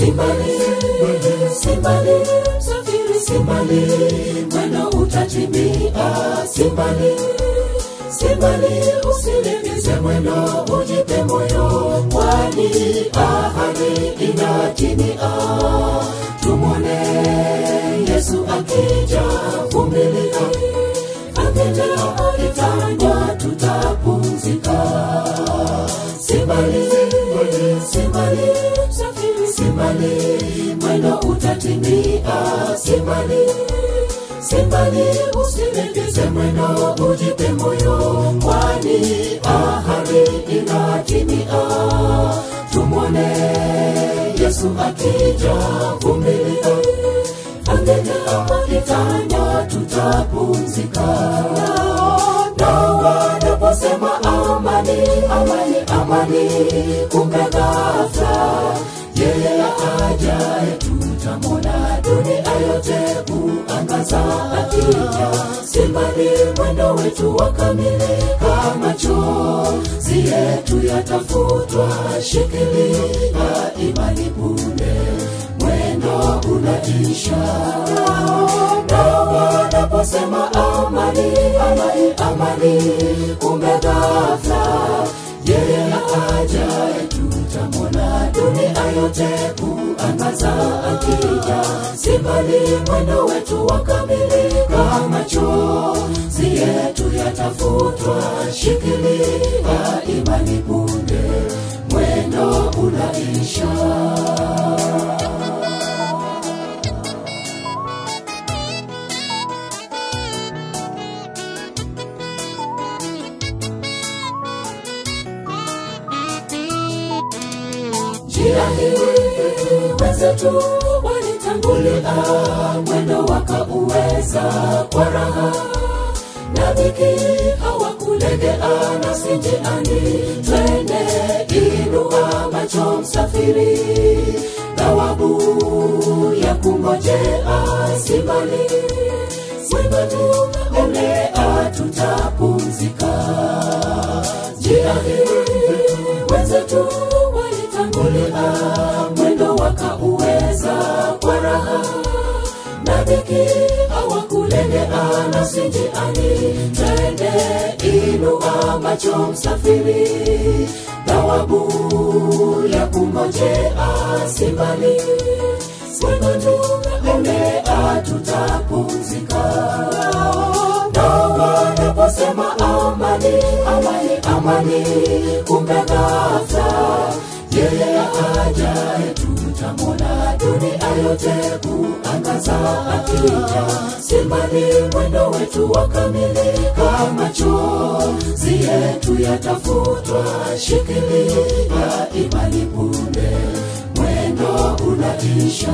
simbali simbali msafiri simbali mwendo utatimia simbali simbali usilegeze mwendo ujipe moyo kwani ahadi inatimia tumwone yesu akija vumilia akija itanywa tutapumzika simbali simbali safiri simbali mwendo utatimia simbali simbali usilegeze mwendo ujipe moyo kwani ahadi inatimia tumwone yesu akija vumilia angejaa itanya tutapumzika na wanaposema amani amani amani kumbe ghafla yeye ajaye tutamwona dunia yote kuangaza akija simbali mwendo wetu wakamilika machozi yetu yatafutwa shikilia imani punde mwendo unaisha na wanaposema amani amani amani kumbe ghafla yeye ajaye tutamwona dunia yote kuangaza akija simbali mwendo wetu wakamilika machozi yetu yatafutwa shikilia imani punde mwendo unaisha njia hii wenzetu walitangulia mwendo wakauweza kwa raha na dhiki hawakulegea nasi njiani twende inua macho msafiri thawabu ya kungojea simbali simbatu elea tutapumzika njia hii wenzetu walitangulia mwendo wakauweza kwa raha na dhiki hawakulegea nasi njiani twende inua macho msafiri thawabu ya kungojea simbali simbatu elea tutapumzika na wanaposema amani amani amani kumbe ghafla yeye ajaye tutamwona dunia yote kuangaza akija simbali mwendo wetu wakamilika machozi yetu yatafutwa shikilia imani punde mwendo unaisha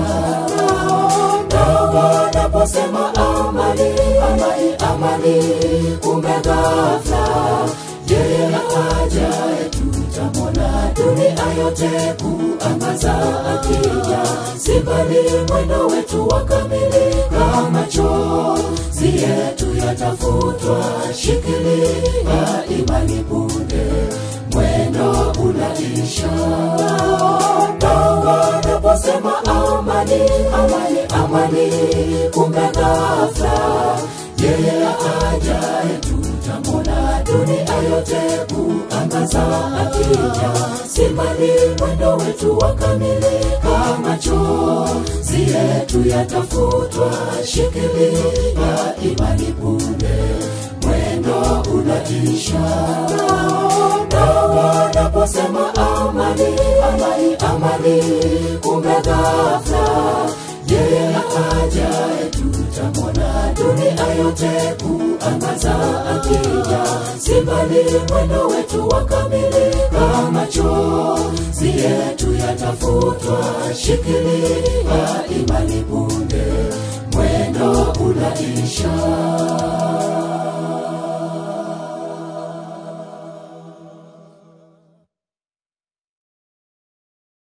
na wanaposema amani amani amani kumbe ghafla yeye ajaye tutamwona dunia yote kuangaza akija simbali mwendo wetu wakamilika machozi yetu yatafutwa shikilia imani punde mwendo unaisha na wanaposema amani amani amani kumbe ghafla yeye ajaye tutamwona dunia yote kuangaza akija simbali mwendo wetu wakamilika machozi yetu yatafutwa shikilia imani punde mwendo unaisha na wanaposema amani amani amani kumbe ghafla yeye ajaye tutamwona dunia yote kuangaza akija simbali mwendo wetu wakamilika machozi yetu yatafutwa shikilia imani punde mwendo unaisha